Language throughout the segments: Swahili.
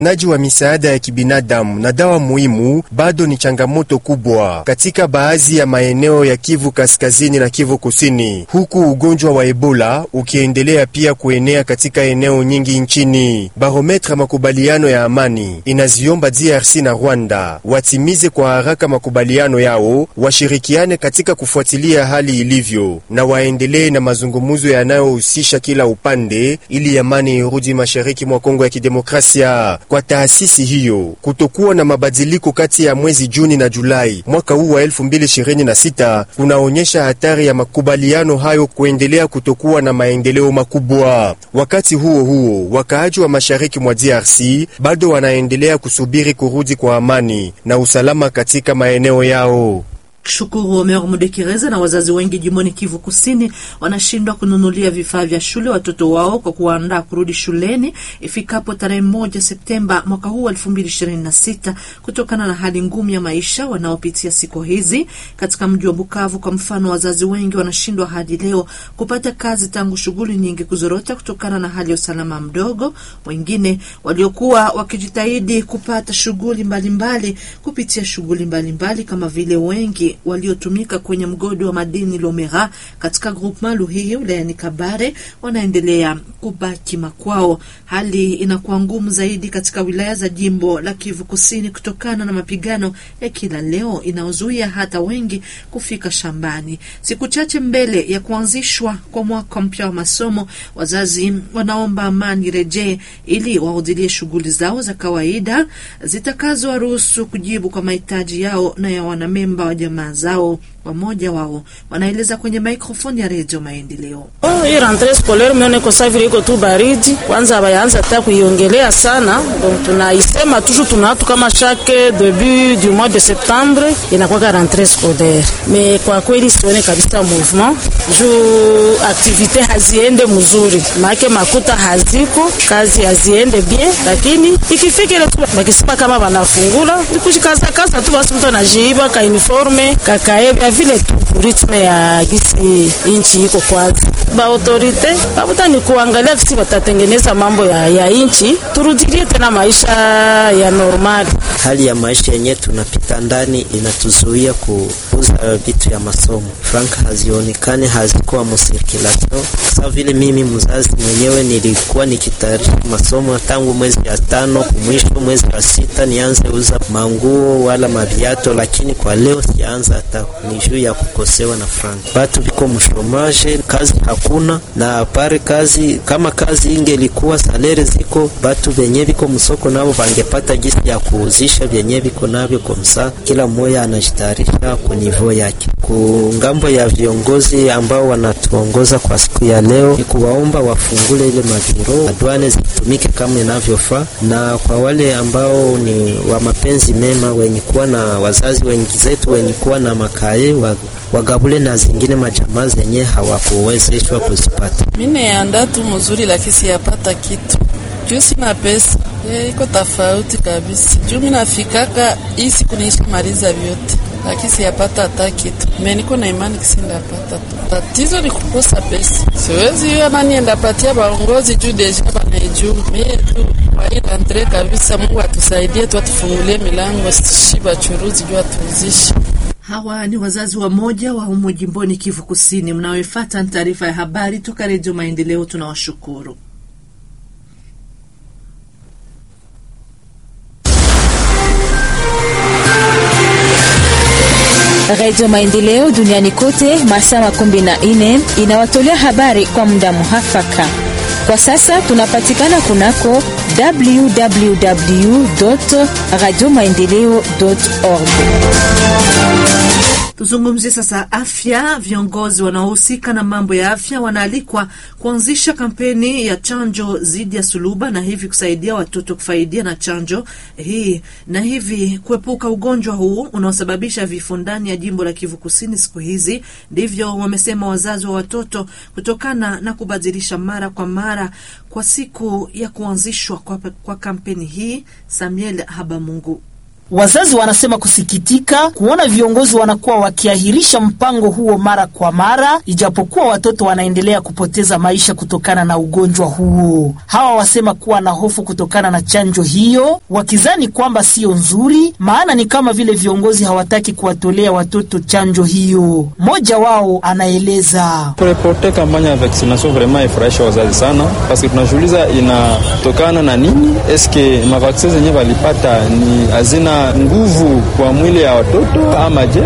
naji wa misaada ya kibinadamu na dawa muhimu bado ni changamoto kubwa katika baadhi ya maeneo ya Kivu Kaskazini na Kivu Kusini, huku ugonjwa wa Ebola ukiendelea pia kuenea katika eneo nyingi nchini. Barometra makubaliano ya amani inaziomba DRC na Rwanda watimize kwa haraka makubaliano yao, washirikiane katika kufuatilia hali ilivyo na waendelee na mazungumzo yanayohusisha kila upande ili amani irudi mashariki mwa Kongo ya Kidemokrasia. Kwa taasisi hiyo, kutokuwa na mabadiliko kati ya mwezi Juni na Julai mwaka huu wa 2026 kunaonyesha hatari ya makubaliano hayo kuendelea kutokuwa na maendeleo makubwa. Wakati huo huo, wakaaji wa mashariki mwa DRC bado wanaendelea kusubiri kurudi kwa amani na usalama katika maeneo yao. Shukuru Omer Mudekereza na wazazi wengi jimboni Kivu Kusini wanashindwa kununulia vifaa vya shule watoto wao kwa kuwaandaa kurudi shuleni ifikapo tarehe moja Septemba mwaka huu elfu mbili ishirini na sita kutokana na hali ngumu ya maisha wanaopitia siku hizi katika mji wa Bukavu. Kwa mfano, wazazi wengi wanashindwa hadi leo kupata kazi tangu shughuli nyingi kuzorota kutokana na hali ya usalama mdogo. Wengine waliokuwa wakijitahidi kupata shughuli mbalimbali kupitia shughuli mbalimbali kama vile wengi waliotumika kwenye mgodi wa madini Lomera katika groupement Luhihi wilayani Kabare wanaendelea kubaki makwao. Hali inakuwa ngumu zaidi katika wilaya za jimbo la Kivu Kusini kutokana na mapigano ya kila leo inayozuia hata wengi kufika shambani. Siku chache mbele ya kuanzishwa kwa mwaka mpya wa masomo, wazazi wanaomba amani rejee ili wahudilie shughuli zao za kawaida zitakazowaruhusu kujibu kwa mahitaji yao na ya wanamemba wa jamaa zao. Wamoja wao wanaeleza kwenye mikrofoni ya redio Maendeleo. Oh, hii rentree scolaire mione ko savile iko tu baridi, kwanza bayanza hata kuiongelea sana, donc tunaisema toujours tunatu kama chaque début du mois de septembre inakuwa rentree scolaire, me kwa kweli sione kabisa mouvement juu aktivite haziende mzuri, maake makuta haziko, kazi haziende bien, lakini ikifika ile bakisema kama banafungula nikushikazakaza tu basi, mtu anajiiba ka uniforme kakae vile tu ritme ya gisi inchi iko kwanza, ba autorite babuta ni kuangalia kisi batatengeneza mambo ya, ya inchi, turudilie tena maisha ya normali. Hali ya maisha yenyewe tunapita ndani inatuzuia kuuza vitu ya masomo, frank hazionekane, hazikuwa musirkulation. Sa vile mimi mzazi mwenyewe nilikuwa nikitayarisha masomo tangu mwezi ya tano kumwisho mwezi wa sita nianze uza manguo wala maviato, lakini kwa leo sianza hata ni juu ya kukosewa na frank. Batu biko mshomaje, kazi hakuna na pare kazi. Kama kazi ingelikuwa salere ziko, batu benye biko msoko nabo bangepata gisi ya kuuzisha vyenye biko navyo komsa, kila mmoja anajitayarisha kwa nivo yake. Ku ngambo ya viongozi ambao wanatuongoza kwa siku ya leo ni kuwaomba wafungule ile mabiro, adwane zitumike kama inavyofaa, na kwa wale ambao ni wa mapenzi mema wenye kuwa na wazazi wengi zetu wenye kuwa na makaye wagabule na zingine majamaa zenye hawakuwezeshwa kuzipata. Mimi anda tu mzuri, lakini siyapata kitu juu sina pesa. Iko tofauti kabisa juu mimi nafikaka hii siku niisha maliza vyote, lakini siyapata hata kitu. Mimi niko na imani kisindapata tu. Tatizo ni kukosa pesa, siwezi hiyo nani endapatia baongozi juu deja banaijuu mie tu wairantre kabisa. Mungu atusaidie tu, atufungulie milango sisi bachuruzi juu atuuzishe Hawa ni wazazi wa moja wa humo jimboni Kivu Kusini. Mnaoifuata taarifa ya habari toka Redio Maendeleo, tunawashukuru. Redio Maendeleo duniani kote masaa makumi na nne inawatolea habari kwa muda muhafaka. Kwa sasa tunapatikana kunako www radio maendeleo org. Tuzungumzie sasa afya. Viongozi wanaohusika na mambo ya afya wanaalikwa kuanzisha kampeni ya chanjo dhidi ya suluba na hivi kusaidia watoto kufaidia na chanjo hii na hivi kuepuka ugonjwa huu unaosababisha vifo ndani ya jimbo la Kivu Kusini siku hizi. Ndivyo wamesema wazazi wa watoto kutokana na kubadilisha mara kwa mara kwa siku ya kuanzishwa kwa, kwa kampeni hii. Samuel Habamungu Wazazi wanasema kusikitika kuona viongozi wanakuwa wakiahirisha mpango huo mara kwa mara, ijapokuwa watoto wanaendelea kupoteza maisha kutokana na ugonjwa huo. Hawa wasema kuwa na hofu kutokana na chanjo hiyo, wakizani kwamba siyo nzuri, maana ni kama vile viongozi hawataki kuwatolea watoto chanjo hiyo. Mmoja wao anaeleza kureporte kampanya ya vaccination vraiment ifurahisha wazazi sana, paske tunajiuliza inatokana na nini? Eske mavaksin zenye walipata ni hazina nguvu kwa mwili ya watoto ama je?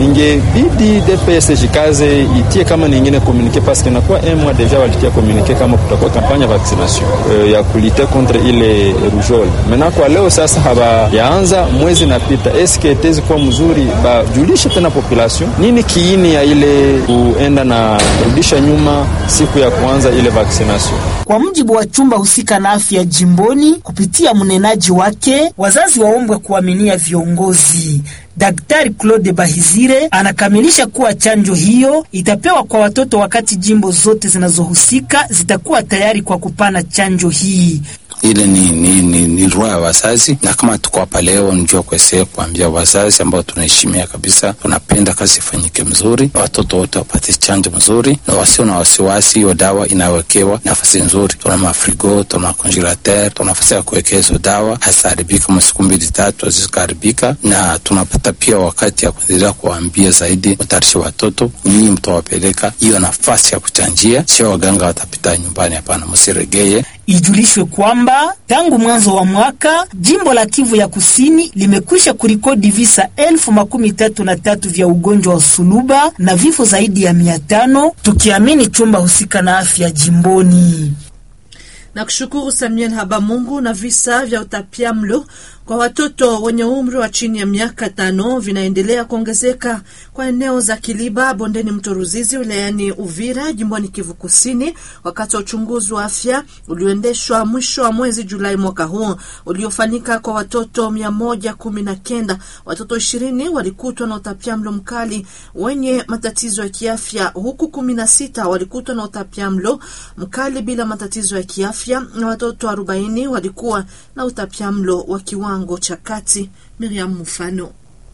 Ingebidi DPS jikaze itie kama ningine komunike paske nakuwa un mois deja walitia komunike kama kutakuwa kampanya ya vaccination uh, ya kulite contre ile rougeole. Mena kwa leo sasa habayaanza mwezi napita, eske tezi kuwa mzuri bajulishe tena population nini kiini ya ile kuenda na kurudisha nyuma siku ya kuanza ile vaccination. Kwa mujibu wa chumba husika na afya jimboni, kupitia mnenaji wake, wazazi waombwe kuaminia viongozi. Daktari Claude Bahizire anakamilisha kuwa chanjo hiyo itapewa kwa watoto wakati jimbo zote zinazohusika zitakuwa tayari kwa kupana chanjo hii. ile ni, ni, ni, ni roho ya wazazi, na kama tuko hapa leo njua kuesea kuambia wazazi ambao tunaheshimia kabisa, tunapenda kazi ifanyike mzuri, watoto wote wapate chanjo mzuri na wasio na wasiwasi. Hiyo dawa inawekewa nafasi nzuri, tuna mafrigo, tuna congelateur, tuna nafasi ya kuwekea hizo dawa, haziharibika masiku mbili tatu hazikaharibika, na tunapata pia wakati ya kuendelea kuwaambia zaidi, mtayarishe watoto, nyinyi mtawapeleka hiyo nafasi ya kuchanjia, sio waganga watapita nyumbani. Hapana, msiregeye. Ijulishwe kwamba tangu mwanzo wa mwaka jimbo la Kivu ya Kusini limekwisha kurikodi visa elfu makumi tatu na tatu vya ugonjwa wa suluba na vifo zaidi ya mia tano tukiamini chumba husika na afya jimboni. na kushukuru Samuel Habamungu. Na visa vya utapiamlo kwa watoto wenye umri wa chini ya miaka tano vinaendelea kuongezeka kwa eneo za Kiliba, bondeni mto Ruzizi, wilayani Uvira, jimboni Kivu Kusini, wakati wa uchunguzi wa afya ulioendeshwa mwisho wa mwezi Julai mwaka huu uliofanyika kwa watoto mia moja kumi na kenda. Watoto ishirini walikutwa na utapiamlo mkali wenye matatizo ya kiafya, huku kumi na sita walikutwa na utapiamlo mkali bila matatizo ya kiafya, na watoto arobaini walikuwa na utapiamlo wa kiwango cha kati. Miriam Mufano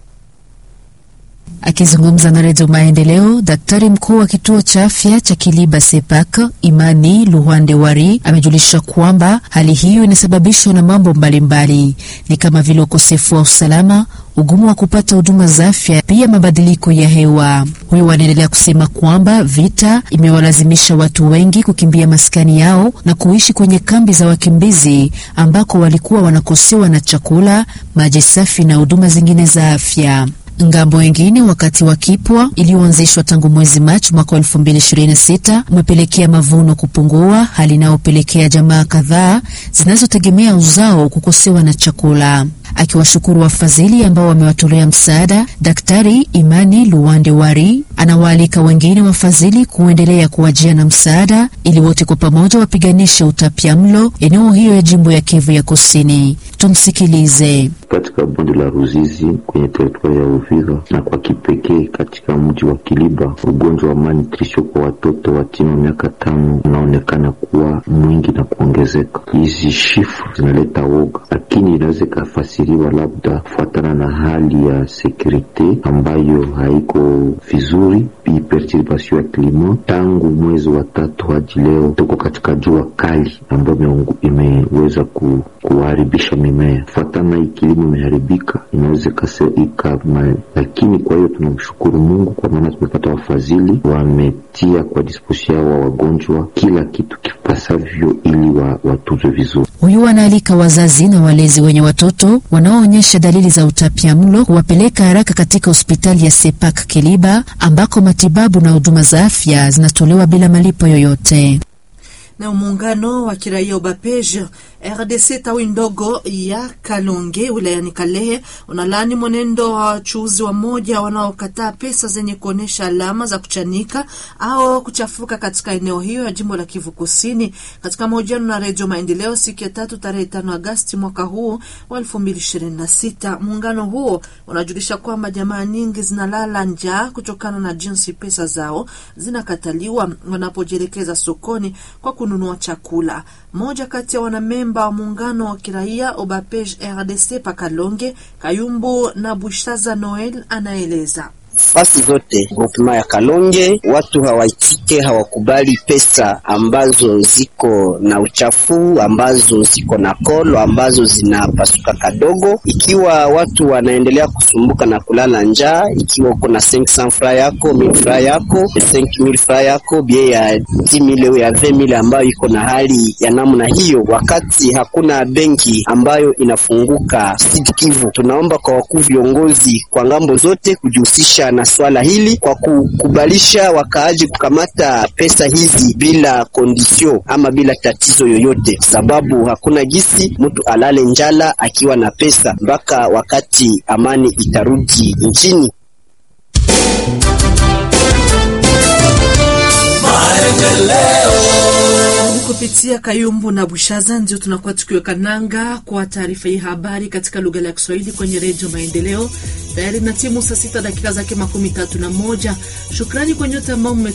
Akizungumza na Redio Maendeleo, daktari mkuu wa kituo cha afya cha Kiliba Sepak Imani Luhande Wari amejulisha kwamba hali hiyo inasababishwa na mambo mbalimbali, ni kama vile ukosefu wa usalama, ugumu wa kupata huduma za afya, pia mabadiliko ya hewa. Huyo wanaendelea kusema kwamba vita imewalazimisha watu wengi kukimbia maskani yao na kuishi kwenye kambi za wakimbizi ambako walikuwa wanakosewa na chakula, maji safi na huduma zingine za afya. Ngambo wengine wakati wa kipwa iliyoanzishwa tangu mwezi Machi mwaka 2026 umepelekea mavuno kupungua, hali inayopelekea jamaa kadhaa zinazotegemea uzao kukosewa na chakula. Akiwashukuru wafadhili ambao wamewatolea msaada, Daktari Imani Luwande Wari anawaalika wengine wafadhili kuendelea kuwajia na msaada ili wote kwa pamoja wapiganishe utapiamlo eneo hiyo ya jimbo ya Kivu ya Kusini. Tumsikilize. Katika bonde la Ruzizi kwenye teritwari ya Uvira na kwa kipekee katika mji wa Kiliba, ugonjwa wa malnutrition kwa watoto wa chini wa miaka tano unaonekana kuwa mwingi na kuongezeka. Hizi shifu zinaleta woga, lakini inaweza ikafasiriwa labda kufuatana na hali ya sekurite ambayo haiko vizuri, perturbation ya klima. Tangu mwezi wa tatu hadi leo tuko katika jua kali ambayo imeweza ku, kuharibisha mimea kufuatana hii kilimo imeharibika, inaweza ika, lakini kwa hiyo tunamshukuru Mungu kwa maana tumepata wafadhili wametia kwa disposi yao wa wagonjwa kila kitu kipasavyo ili wa, watuzwe vizuri. Huyu anaalika wazazi na walezi wenye watoto wanaoonyesha dalili za utapiamlo kuwapeleka haraka katika hospitali ya Sepak Kiliba ambako matibabu na huduma za afya zinatolewa bila malipo yoyote. na muungano wa kiraia Ubapege RDC tawi ndogo ya Kalonge wilayani Kalehe unalaani mwenendo wa wachuuzi wa moja wanaokataa pesa zenye kuonyesha alama za kuchanika au kuchafuka katika eneo hiyo ya jimbo la Kivu Kusini. Katika mahojiano na Redio Maendeleo siku ya tatu tarehe tano Agasti mwaka huu wa elfu mbili ishirini na sita, muungano huo unajulisha kwamba jamaa nyingi zinalala njaa kutokana na jinsi pesa zao zinakataliwa wanapojielekeza sokoni kwa kununua kununua chakula. Mmoja kati ya wanamemba wa muungano wa kiraia Obapej RDC Pakalonge Kayumbu na Bushaza Noel anaeleza fasi zote groupement ya Kalonge watu hawaitike, hawakubali pesa ambazo ziko na uchafu, ambazo ziko na kolo, ambazo zinapasuka kadogo. Ikiwa watu wanaendelea kusumbuka na kulala njaa, ikiwa uko na 500 fra yako 1000 fra yako 5000 fra yako bie ya 10000 ya 20000 ambayo iko na hali ya namna hiyo, wakati hakuna benki ambayo inafunguka Sud Kivu, tunaomba kwa wakuu viongozi kwa ngambo zote kujihusisha na swala hili kwa kukubalisha wakaaji kukamata pesa hizi bila kondisio ama bila tatizo yoyote, sababu hakuna gisi mtu alale njala akiwa na pesa mpaka wakati amani itarudi nchini. kupitia Kayumbu na Bushaza ndio tunakuwa tukiweka nanga kwa taarifa hii habari katika lugha ya Kiswahili kwenye Redio Maendeleo. Tayari na timu saa sita dakika zake makumi tatu na moja. Shukrani kwa nyote ambao